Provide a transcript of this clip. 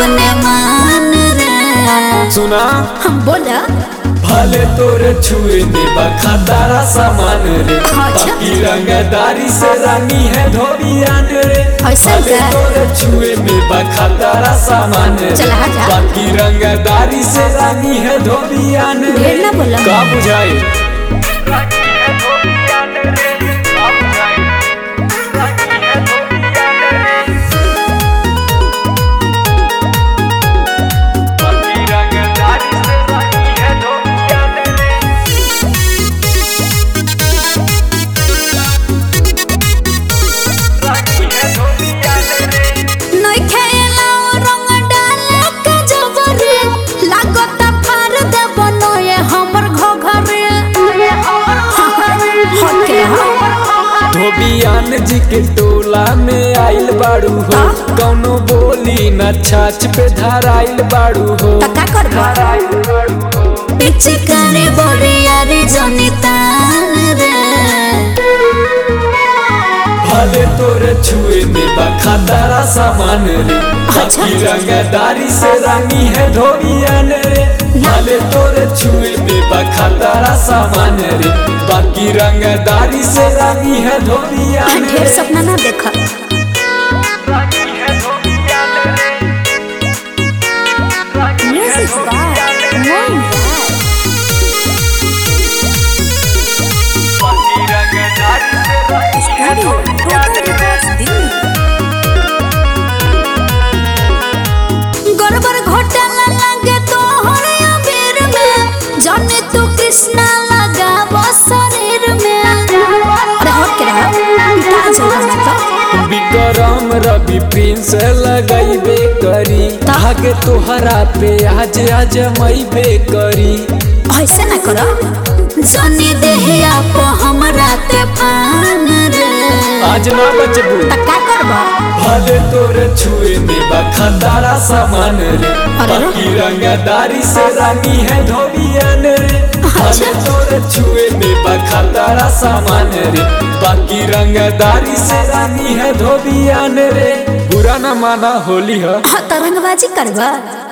अपने मान रे सुना हम बोला भले तोरे छुए में बखातारा सामान रे अच्छा। बाकी रंगदारी से रानी है धोबियान रे ऐसा भले क्या? तोरे छुए में बखातारा सामान रे चला हटा। बाकी रंगदारी से रानी है धोबियान रे ढेर ना बोला। का बुझाई नई खेला रंग डाले के जबरे लागत फार दे बनोए हमर घघरे हके धोबियान जी के टोला में आइल बाड़ू हो कौनो बोली न छाछ पे धराइल बाड़ू हो तका करबो पीछे करे बोरिया रे जनितान रे भले तोरे छुए में बखातारा सामान रे अच्छा। बाकी रंगदारी से रानी है धोबियान रे भले तोरे छुए में बखातारा सामान रे बाकी रंगदारी से रानी है धोबियान ढेर रे सपना ना देख म्यूजिक बाय मोइन गड़बड़ घोटाला लगे तो हरे अबीर में जाने तू कृष्णा लगा शरीर में अरे हट के रहा क्या चल रहा है विक्रम रवि प्रिंस लगैबे करी धागे तोहरा पे आज आज मैबे करी ऐसे ना करो जाने देहिया को हमरा ते पान रे आज ना बचबू त का करबो भले तोरे छुए में बखतारा सामान रे अरे रे। बाकी रंगदारी से रानी है धोबियान रे भले तोरे छुए में बखतारा सामान रे बाकी रंगदारी से रानी है धोबियान रे बुरा न माना होली है हाँ, तरंगबाजी करबो